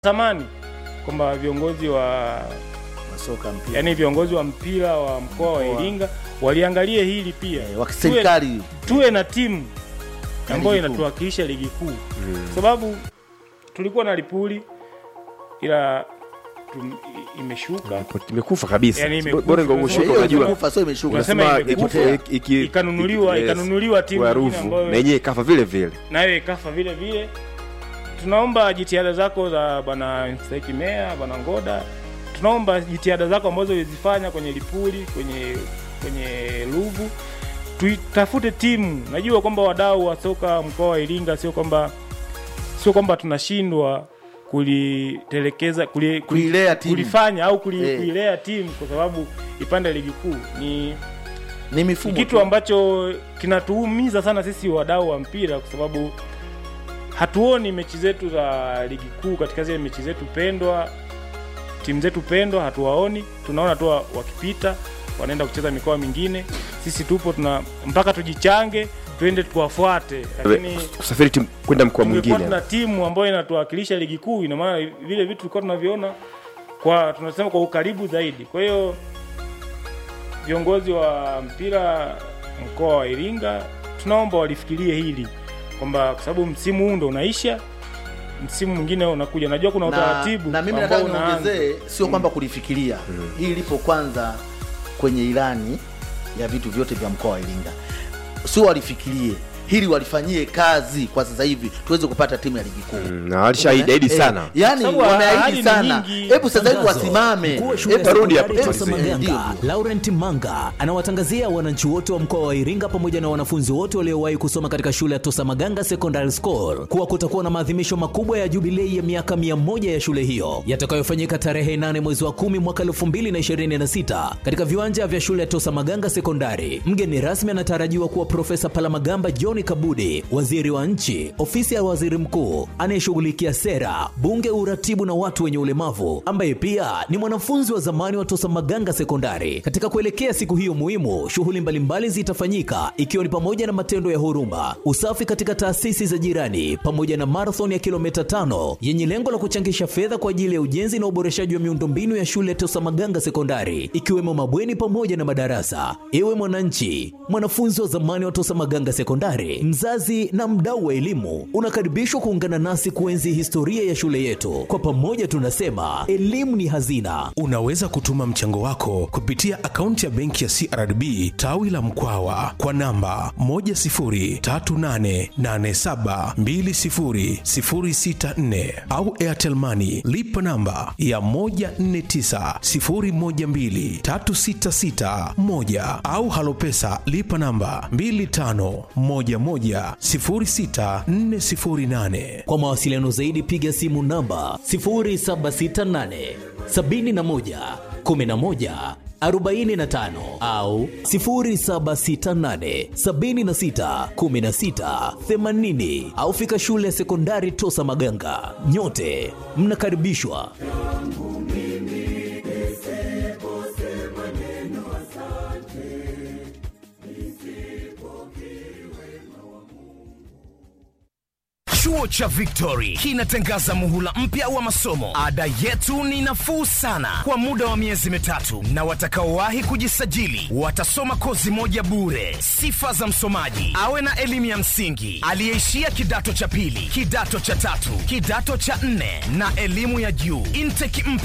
Tamani kwamba viongozi wa masoka mpira yani viongozi wa mpira wa mkoa wa Mkoa. Iringa waliangalie hili pia, eh, wa kiserikali tuwe, tuwe na timu Ya ambayo ligi kuu. inatuwakilisha ligi kuu, sababu tulikuwa na Lipuli ila tum, i- imeshuka imekufa kabisa Yani imekufa. bora ingekuwa Unasema ushuka hiyo unajua imekufa sio imeshuka Unasema Unasema imekufa, iki- iki- ikanunuliwa yes, ikanunuliwa timu kwa nyingine Ruvu ambayo na yenyewe ikafa vile vile nayo ikafa vile vile. Tunaomba jitihada zako za bwana mstahiki meya bwana Ngoda, tunaomba jitihada zako ambazo ulizifanya kwenye Lipuli, kwenye kwenye Ruvu, tuitafute timu. Najua kwamba wadau wa soka mkoa wa Iringa sio kwamba sio kwamba tunashindwa kulitelekeza kuli, kuli, Kuilea timu. kulifanya au kuli, Eh. kuilea timu kwa sababu ipande ligi kuu ni ni ni mifumo kitu tu. ambacho kinatuumiza sana sisi wadau wa mpira kwa sababu hatuoni mechi zetu za ligi kuu katika zile mechi zetu pendwa timu zetu pendwa hatuwaoni tunaona tu wa- wakipita wanaenda kucheza mikoa mingine sisi tupo tuna mpaka tujichange tuende tuwafuate lakini kusafiri timu kwenda mkoa tungekuwa mwingine tuna timu ambayo inatuwakilisha ligi kuu ina maana vile vitu tulikuwa tunaviona kwa tunasema kwa ukaribu zaidi kwa hiyo viongozi wa mpira mkoa wa iringa tunaomba walifikirie hili kwamba kwa sababu msimu huu ndo unaisha msimu mwingine unakuja najua kuna na, utaratibu na mimi ambao nataka unaanza. niongezee sio kwamba kulifikiria hii lipo kwanza kwenye ilani ya vitu vyote vya mkoa wa Iringa sio walifikirie hili walifanyie kazi kwa sasa hivi tuweze kupata timu ya ligi kuu Mm, na walishaahidi ahidi Eh, sana yani Sababu ahadi wameahidi ni sana nyingi. hebu sasa hivi Tangazo. wasimame Mkuu wa shule ya Hebu rudi sekondari hapo. Tosa Eh, ndio, Maganga, ndio. Laurent Manga anawatangazia wananchi wote wa mkoa wa Iringa pamoja na wanafunzi wote waliowahi kusoma katika shule ya Tosa Maganga Secondary School kuwa kutakuwa na maadhimisho makubwa ya jubilei ya miaka 100 ya shule hiyo yatakayofanyika tarehe 8 mwezi wa 10 mwaka 2026 katika viwanja vya shule ya Tosa Maganga Sekondari. Mgeni rasmi anatarajiwa kuwa Profesa Palamagamba John Kabudi, waziri wa nchi, ofisi ya waziri mkuu anayeshughulikia sera, bunge, uratibu na watu wenye ulemavu, ambaye pia ni mwanafunzi wa zamani wa Tosa Maganga Sekondari. Katika kuelekea siku hiyo muhimu, shughuli mbalimbali zitafanyika ikiwa ni pamoja na matendo ya huruma, usafi katika taasisi za jirani, pamoja na marathon ya kilomita tano yenye lengo la kuchangisha fedha kwa ajili ya ujenzi na uboreshaji wa miundombinu ya shule ya Tosa Maganga Sekondari, ikiwemo mabweni pamoja na madarasa. Ewe mwananchi, mwanafunzi wa zamani wa Tosa Maganga Sekondari, mzazi na mdau wa elimu, unakaribishwa kuungana nasi kuenzi historia ya shule yetu. Kwa pamoja tunasema elimu ni hazina. Unaweza kutuma mchango wako kupitia akaunti ya benki ya CRDB tawi la Mkwawa kwa namba 10388720064 au Airtel Money lipa namba ya 1490123661 au Halopesa lipa namba 25110648. Kwa mawasiliano zaidi piga simu namba 0768 71 11 45 au 0768 76 16 80 au fika shule ya sekondari Tosa Maganga. Nyote mnakaribishwa. Chuo cha Victory kinatangaza muhula mpya wa masomo. Ada yetu ni nafuu sana kwa muda wa miezi mitatu, na watakaowahi kujisajili watasoma kozi moja bure. Sifa za msomaji: awe na elimu ya msingi, aliyeishia kidato cha pili, kidato cha tatu, kidato cha nne na elimu ya juu. Intake mpya